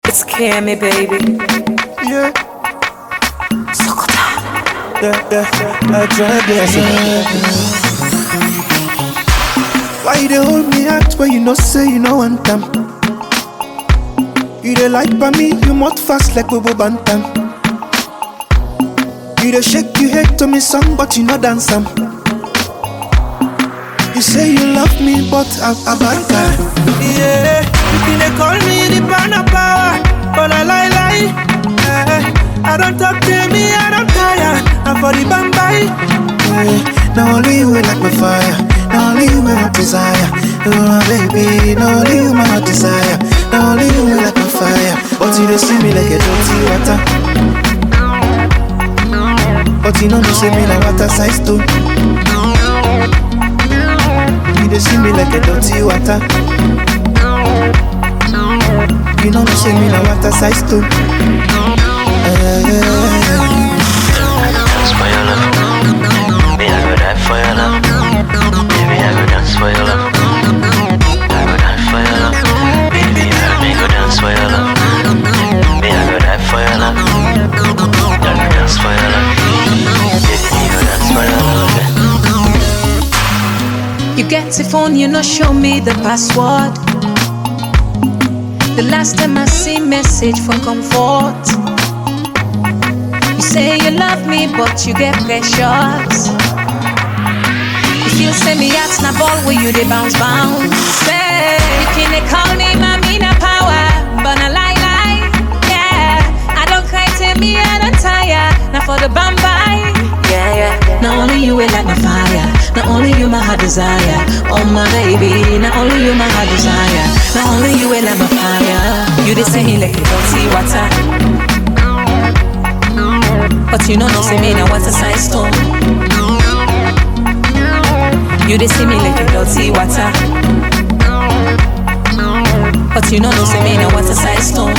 It's Cammy, baby. Yeah. Yeah, yeah, I try blessing. Why you dey hold me out when you know say you know one time? You dey like by me, you mouth fast like Bobo Bantam. You dey shake, you hate to me song, but you no dance am. You say you love me, but I, I bad guy. Yeah, you think they call me the banner power, but I lie lie. Eh, I don't talk to me, I don't tire. I'm for the bambai. Yeah, now only you will like my fire. Now only you my desire. Oh my baby, now only you my desire. Now only you will like my fire. But you don't see me like a dirty water. But you know you see me like water size too. You dey see me like a dirty water. You know you see me like water size too. dance for your love. Me, I go die for your love. Baby, I go dance for your love. I go die for your love. Baby, you help me go dance for your love. Me, I go die for your love. I go dance for your love. Baby, me go dance for your love. You get the phone, you not show me the password. The last time I see message from comfort. You say you love me, but you get precious. If you send me out, na ball where you they bounce bounce. Say, you can they call me mommy na power, but na lie lie. Yeah, I don't cry to me, I don't tire. Now for the bambai. Yeah, yeah. Not only you will like my fire, not only you my heart desire. Oh my baby, not only you my heart desire, not only you will like my fire. You they say me like you don't see water. But you know no say me now what's a size stone. You they see me like you don't see water. But you know no say me now what's a size stone.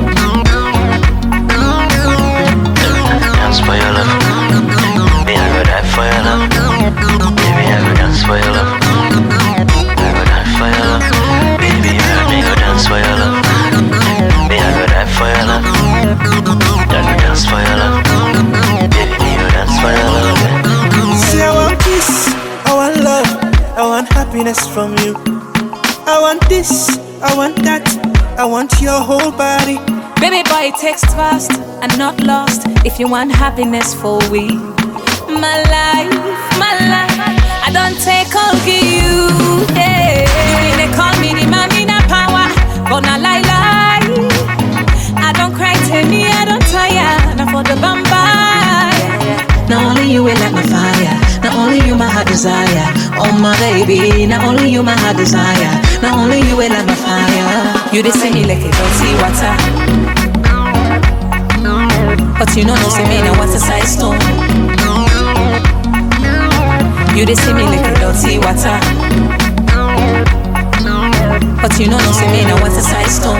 Dance for your love. Me, I go die for your love. Baby, I go dance for your love. I go die for your love. Baby, you help me go dance for your love. Me, I go die for your love. I go dance for your love. Baby, me go dance for your love. See, I want peace, I want love, I want happiness from you. I want this, I want that, I want your whole body. Baby boy, text fast and not lost if you want happiness for we. My life, my life, I don't take all of you. Yeah. You mean they call me the mommy na power, but na lie lie. I don't cry to me, I don't tire. Now for the bamba. Not only you will like my fire, not only you my heart desire. Oh my baby, not only you my heart desire, not only you will like my fire. You they say me like a dirty water. But you know no say me now what's a size stone. You they see me like a dirty water. But you know no say me now what's a size stone.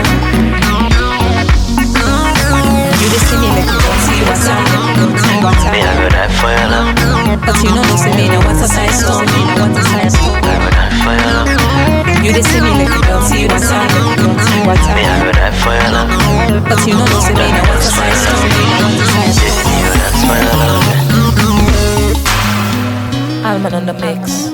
You they see me like a dirty water, dirty Me, water. I go die for your love. But you know no say me now what's a size stone, me now what's a size stone. I go die for your love. You they see me like a dirty water, dirty Me, water. I go die for your love. But you know no say me now what's a size stone, me now what's a size Baby, stone. me go dance for your love. Alman on the mix.